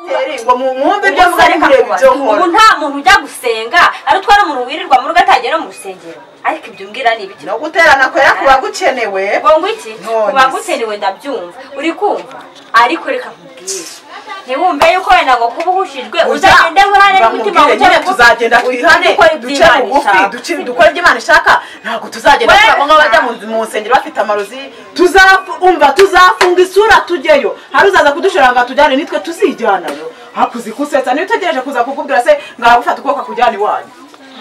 muteri ngo mwumve ibyo Ubwo mwari reka mureba kuba- ibyo ubu nkora nta muntu ujya gusenga ari utwara umuntu wirirwa mu rugo atagera mu rusengero ariko ibyo umbwira ni ibiki no guterana kwera kuba gukenewe ngo ngo iki None kuba se. gukenewe ndabyumva uri kumva ariko reka nkubwire ntiwumve yuko wenda ngo kuba uhushijwe uzagende wihane n'umutima bamubwire wujye nyine tuzagenda twihane duce bugufi duce- dukore ibyo imana ishaka ntabwo tuzagenda Wenda. turabona bajya mu- mu nsengero bafite amarozi tuzafu- umva tuzafunga isura tujyeyo hari uzaza kudushora ngo atujyane nitwe tuzijyanayo hakuzi kusetsa niba utegereje kuza kukubwira se ngo aragufata ukuboko akujyana iwanyu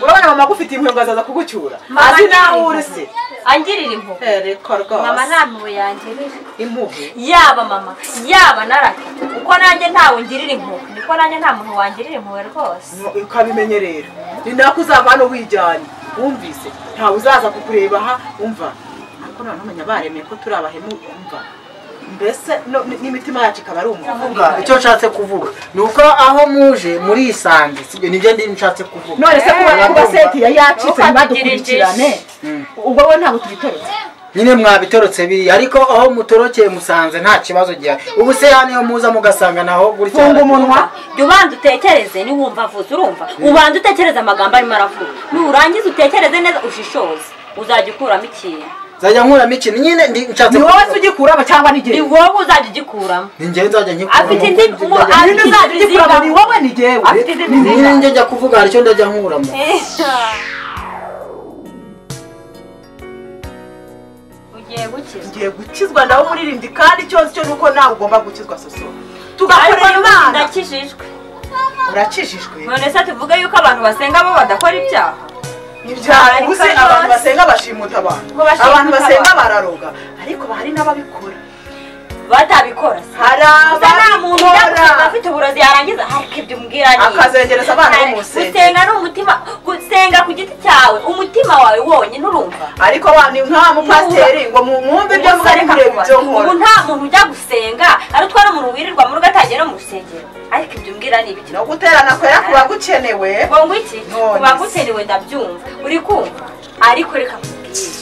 urabona mama agufite impuhwe ngo azaza kugucyura azi nawe uri se angirira impuhwe Eh, reka rwose. mama nta mpuhwe yanjye rero impuhwe yaba mama yaba narata uko nanjye ntawe ngirira impuhwe niko nanjye nta muntu wangirira impuhwe rwose ukabimenye rero ni nako uzava hano wijyanye wumvise ntawe uzaza kukureba aha wumva ariko noneho umenya baremeye ko turi abahemu wumva mbese no- ni- n'imitima yacu ikaba ari umuvuga kuvuga icyo nshatse kuvuga ni uko aho muje murisange sibyo nibyo ndi nshatse kuvuga none se kuba kuba seti yari yacitse Ntukatugire ntibadukurikirane ubwo we ntabwo tubitorotse nyine mwabitorotse biri ariko aho mutorokeye musanze nta kibazo gihari ubu se hano iyo muza mugasanga naho gutya funga umunwa jya ubanza utekereze niwumva avuze urumva ubanza utekereze amagambo arimo aravuga nurangiza utekereze neza ushishoze uzajya ukuramo ikintu nzajya nkuramo ikintu nyine ndi nshatse ni wowe se ugikuramo cyangwa ni ni njyewe wowe uzajya ugikuramo ni njyewe nzajya nkikuramo afite indi mu- Nyine afite uzajya izindi ugikuramo ni ziga wowe ni njyewe afite izindi ziga nyine njye njya kuvuga hari icyo ndajya nkuramo ugiye gukiza ngiye gukizwa nawe umuririmbyi kandi icyo nzi cyo ni uko nawe ugomba gukizwa soso ariko tugakorera n'ubu imana ndakijijwe urakijijwe none se tuvuge yuko abantu basenga bo badakora ibyaha ibyaha Ariko gusa rwose- abantu basenga bashimuta abantu Ngo bashimuta abantu basenga abantu. bararoga ariko hari n'ababikora batabikora se hari gusa nta muntu ujya gusenga ababikora afite uburozi yarangiza ariko ibyo umbwira ni iki? akazengereza abana bo mu rusengero gusenga ni umutima gusenga ku giti cyawe umutima wawe wonyine urumva ariko wa ni nka mupasiteri ngo mu- mwumve ibyo Gusa mwari reka mureba kuba- ibyo ubu nkora nta muntu ujya gusenga ari utwara umuntu wirirwa mu rugo atagera mu rusengero ariko ibyo umbwira ni ibiki no guterana kwera kuba gukenewe ngo ngo iki None kuba se. guteriwe ndabyumva uri kumva ariko reka nkubwire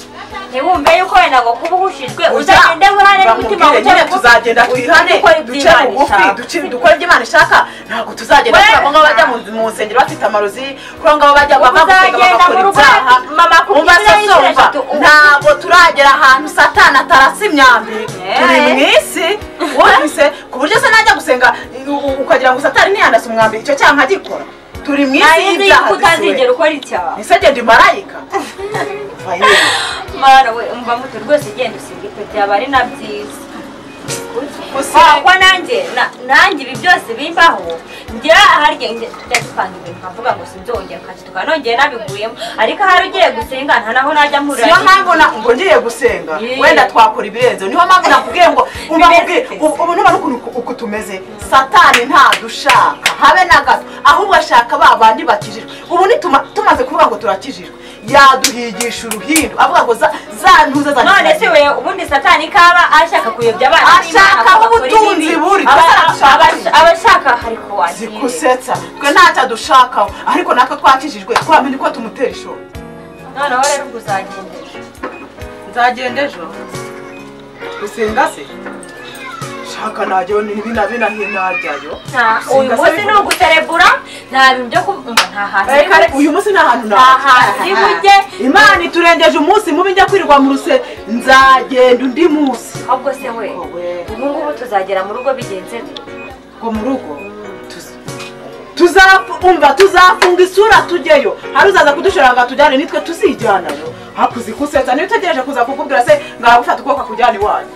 ntiwumve yuko wenda ngo kuba uhushijwe uzagende wihane n'umutima bamubwire wujye nyine tuzagenda twihane dukora ibyo duce Imana bugufi ishaka. duce- dukore ibyo imana ishaka ntabwo tuzagenda Wenda. turabona bajya mu- mu nsengero bafite amarozi kuri ngo bajya Ubwo bava gusenga uzagenda mu bagakora rugo ibyaha mama umva kukubwira se inshuro somva eshatu ubu- ntabwo turagera ahantu satani atarasa imyambi turi Eh. mu isi wumvise ku buryo se najya gusenga u- u- ukagira ngo satani ntiyandase umwambi icyo cyaha nkagikora turi mu isi narinzi y'ibyaha yuko utazigera dusuwe ukora icyaha ese genda imarayika Va yewe. mwana we umva muto rwose genda usiga ipeti yaba ari na byiza Gusenga. kwa nanjye na- nanjye ibi byose bimbaho ngira ahari njye- njye njya gupanga ibintu nkavuga ngo sinzongera nkakiduka nongeye nabiguyemo ariko ahari ugiye gusenga nta naho najya mpurira niyo n'ibintu. mpamvu na- ngo ngiye gusenga Yeah. wenda twakora ibirenzeho niyo mpamvu nakubwiye ngo uba mubwiye Bimeze. ubu nubona ukuntu uku- uku tumeze satani ntadushaka habe na gato ahubwo ashaka ba bandi bakijijwe ubu nituma tumaze kuvuga ngo turakijijwe yaduhigisha uruhindu avuga ngo za za ntuza za none se we ubundi satani kaba ashaka kuyobya abana Ashaka ubutunzi buri, gusa arashaka. abashaka hari ko wakire zikusetsa twe ntacyo adushakaho ariko natwe twakijijwe twamenye ko tumutera ishoti noneho rero ubwo uzagendera nzagenda ejo gusenga se shaka najyayo n'ibinabinahe najyayo Nta- uyu Singa munsi se ni uguserebura nta bintu byo kumva nta hantu Reka ni reka, uyu munsi nta hantu nta nta hantu ni bujye imana iturengeje umunsi mubi njya kwirirwa mu ruse nzagenda undi munsi ahubwo se we Wowe. ubu ngubu tuzagera mu rugo bigenze bite ngo mu rugo tuz- tuzafu- umva tuzafunga isura tujyeyo hari uzaza kudushora ngo atujyane nitwe tuzijyanayo hakuzi kusetsa niba utegereje kuza kukubwira se ngo aragufata ukuboko akujyana iwanyu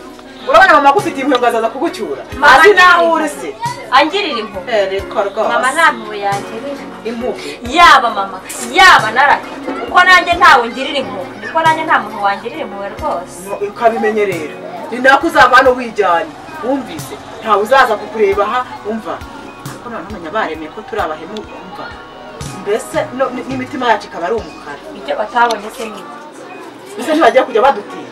urabona mama agufite impuhwe ngo azaza kugucyura Mama azi ni- nawe uri se angirira impuhwe Eh, reka mama rwose nta mpuhwe yanjye rero impuhwe yaba mama yaba narata uko nanjye ntawe ngirira impuhwe niko nanjye nta muntu wangirira impuhwe rwose ukabimenye rero ni nako uzava hano wijyanye wumvise ntawe uzaza kukureba aha wumva ariko noneho umenya baremeye ko turi abahemu wumva mbese no- ni- n'imitima yacu ikaba ari umukara ibyo batabonye se ni mbese ntibajya kujya badutinya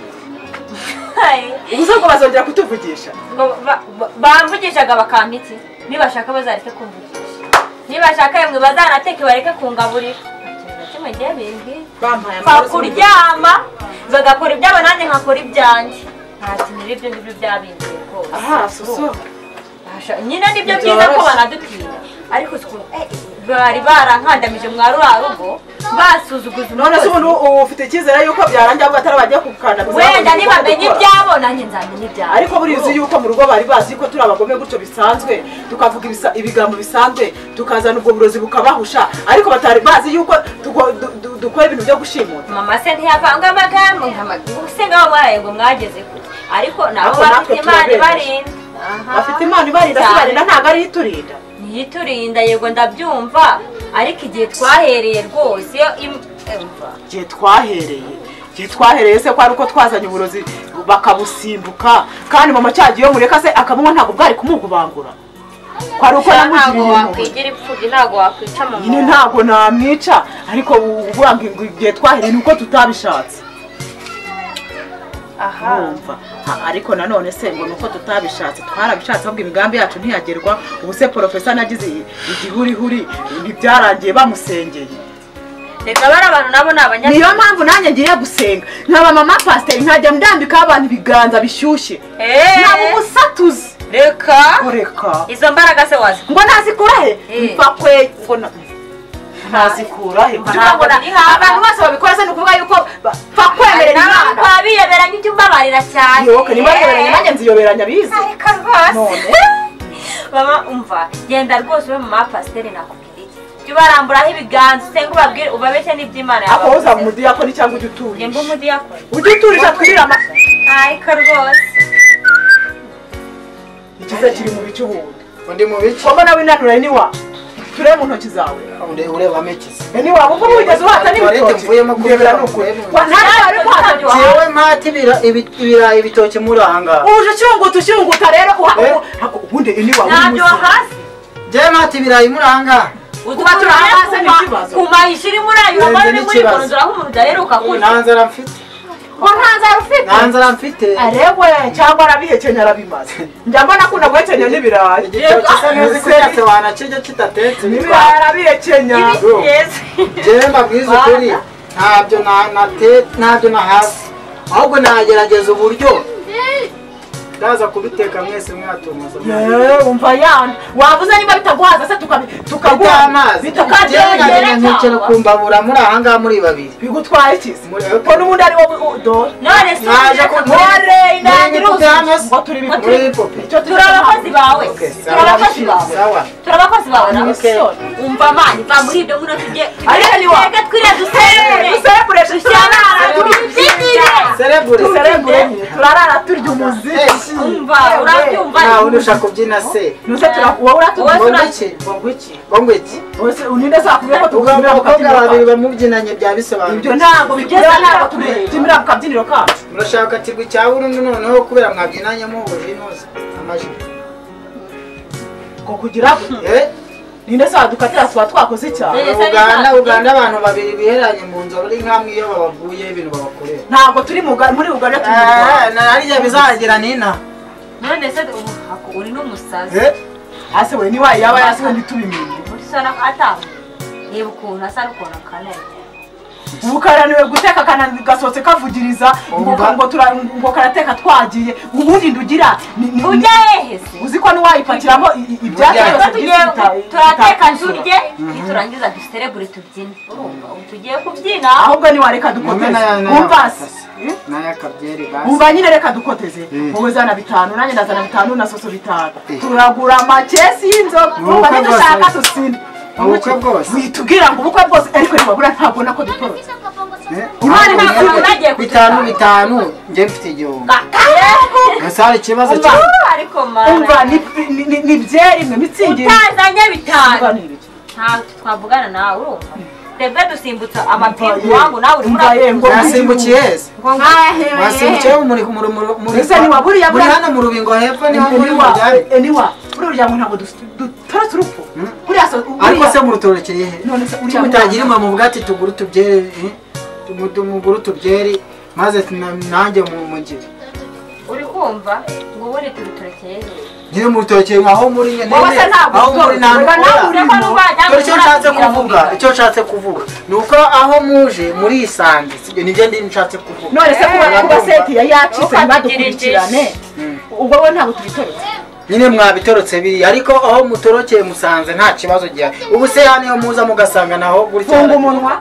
Hai. ubuze ngo bazongera kutuvugisha ngo ba- ba- bamvugishaga bakampa iki nibashaka bazareke kumvugisha nibashaka yemwe bazanateke bareke kungaburira Nta kintu na kimwe ngiye bimbwira bampaye nka amaraso kuryama bagakora ibyabo nanjye nkakora ibyanjye nta kintu rero ibyo ngibyo byabimbwiye rwose aha soso badufasha nyine nibyo byiza ko banadutinya ariko si ukuntu, eh, bari barankandamije mwari wa rugo basuzuguza none se umukozi. umuntu ubu ufite icyizere yuko byarangira ngo atari bajya kukandamiza wenda nibamenya ibyabo nanjye nzamenya ibyabo ariko burizi yuko mu rugo bari bazi ko turi abagome gutyo bisanzwe tukavuga ibisa- ibigambo bisanzwe tukazana ubwo burozi bukabahusha ariko batari bazi yuko tuko- du- du- dukora ibintu byo gushimuta mama se ntiyapanga amagambo se ngaho mwaraye ngo mwageze kure ariko nabo Ariko natwe bafite imana turabemeje. ibarinda Aha. bafite imana ibarinda Cyane. sibarinda ntabwo ariyo iturinda ntiyiturinda yego ndabyumva ariko igihe twahereye rwose im- umva. igihe twahereye igihe twahereye se ko ari uko twazanye uburozi bakabusimbuka kandi mama cyagiye mureka se akamunywa ntabwo bwari kumugubangura ko ari uko ntabwo yamugiriye impuhwe wakwigira imfubyi ntabwo wakwica mama nyine wawe. ntabwo namwica ariko uvuga ngo ngo igihe twahereye ni uko tutabishatse aha wumva Ha, ariko nanone se ngo nuko tutabishatse twarabishatse ahubwo imigambi yacu ntiyagerwa ubu se porofesa nagize i- igihurihuri ntibyarangiye bamusengeye reka bari abantu nabo ni niyo abanyabwenge mpamvu nanjye ngiye gusenga nkaba mama pasiteri nkajya ndambikaho abantu ibiganza bishyushye naba umusatuzi reka kureka izo mbaraga se wazi ngo nazikura he Eh. mva kwe ngo na- nazikura he Ntabwo Ntabwo- biri hafi. abantu bose babikora se ni ukuvuga yuko ba- mfa kwemerera nawe imana twabirebera nk'ibyo umbabarira cyane yoke niba yemeranya nanjye nziyoberanya bize ariko rwose None. mama umva genda rwose ube mu mapasiteri nakubwira iki jya ubaramburaho ibiganza usenge ubabwire ubabeshye n'iby'imana ako yabavuze. uza mu mudiyakoni cyangwa ujya Jya mba uturisha umudiyakoni ujye uturisha twirira ama ariko rwose ikiza kiri mu bice ubundi undi mu bice waba nawe inanura ni wa turebe mu ntoki zawe undi urebamo ikizi ni wa kuko wigeze uhata Tuwarete n'ibitoki mvuyemo kuko ndebera ni ukuri mvuyemo. Wa, ntabwo wari kuhata jewe mpata ibira- ibi- ibirayi ibitoki muri aha ngaha uje ucyunguta ucyunguta rero Eh. uha- ako ubundi ni wa uri ntabyo muzima hasi jewe mpata ibirayi muri aha ngaha utuba Kuba turi turahagaze hasi ni kuma- ikibazo. kumayisha iri muri ayo Wenda uba uri ni muri ikibazo. konzora nk'umuntu udaheruka kurya nta nzara mfite ngo nta nzara ufite nta nzara mfite arewe cyangwa arabihekenya arabimaze njya mbona ko unaguhekenya n'ibirayi igitoki se ntuzi ko cyatse wanakirya kitatetse ibirayi arabihekenya Yo. Yes. jewe mbabwize ukuri ntabyo na- nate- ntabyo nahasi ahubwo nagerageza uburyo ndaza kubiteka mwese mwatumaza Yewe, umva yana wavuze niba bitaguhaza se tukabi- tukaguha amazi jewe bitukabyegera nkagenda nkicara ku mbabura muri aha ngaha muri babiri bigutwaye ikizi Muri- ko n'ubundi ari wowe udora none se Mwaje ku- ntore inangira Muri- uzi ngo turi muri ibipupe. icyo turi abakozi bawe Okay, turi abakozi bawe sawa turi abakozi bawe na Okay. umva mani va muri ibyo ngwino tujye Ariko ni wa- twebwe twiriya dusembure dusebureshe dushyarara tubibyinire serebure turarara turya umuziki umva urabyumva nawe ntushaka kubyina se nuze tura- wowe uratubyina Wowe- bongwiki bongwiki bongwiki Ose uninde zakubwiye ko tugutumira ubwo ku bakobwa kabyiniro babiri kacu bamubyinanye byabisobanuye ibyo ntabwo bigeza ntabwo tubitumira ku kabyiniro kacu murashaka kigwa cya burundu noneho kubera mwabyinanye muhuje inoze amajipo ko kugira gute Eh, ninde se wadukatira tuba twakoze icyaha Eh. uganda uganda abantu babiri biheranye mu nzu ari nk'amwe iyo babaguye ibintu babakorera ntabwo turi mu Ga- muri uganda turi mu Eh, Rwanda. na- harya bizagira nina none se ubu hako uri n'umusazi Eh, ase we niwaye yaba yasiwe ntitubimenye muri sana atamu reba ukuntu asa n'ukuntu akaneye ubu karaniwe guteka kana- gasohotse kavugiriza ngo- Umva. ngo tura- ngo karateka twagiye ubundi ndugira ni- ni- ni- ujya hehe se uzi ko ntiwayipakiramo i- i- ibyatsi Ujya. byose Ubwo by'isi tugiye- bita- turateka bitakuzura. turye niturangiza duserebure tubyine urumva ubu tugiye kubyina ahubwo niwareka dukoteze umva se n'ayakabyeri basi umva nyine reka dukoteze Mm. wowe zana bitanu nanjye ndazana bitanu na soso bitanu Eh. turagura amakesi y'inzoga Ni umva ubukwe ntidushaka bwose. dusinde Ni ubukwe bwose. witubwira ngo ubukwe bwose ariko ntibabura ntabwo nako dutorotse Eh, Imana iba hakurya igiye kutuza. bitanu bitanu njye mfite igihumbi gusa hari ikibazo umva cya ariko mara umva ni- ni- ni- ni byeri imwe mitsingi utazanye bitanu Umva ni ibiki? ntabwo twavugana nawe urumva twebwe dusimbutsa amapingu Mva ye. wangu nawe urimo Mva ye, ngo- urabyumva. mwasimbukiye hese Ngo ngahe. mwasimbukiye muri muri muri muri Ese ni wa buriya muri bwa- hano mu rubingo hepfo niho muri mu eniwa byari eniwa buriya uryango ntabwo dusi- dutorotse urupfu buriya so ariko buriya- se murutorekeye he none se kuki uriya mutagira mwana- imwe mu bwati tugura utubyeri eh? Tugu- tumugure utubyeri maze na- nanjye mu mugire uri kumva ngo ubundi turuturekeye nyine murutorekeye aho muri nyine Wowe se ntabwo aho muri utorotse, ntabwo wega nawe ukora. uri- dore icyo nshatse kuvuga icyo nshatse kuvuga ni uko aho muje murisange sibyo nibyo ndi nshatse kuvuga none se kuba kuba seti ya yacitse Ntukategereze. ntibadukurikirane Mm. ubwo we ntabwo tubitorotse nyine mwabitorotse biri ariko aho mutorokeye musanze nta kibazo gihari ubu se hano iyo muza mugasanga naho gutya funga umunwa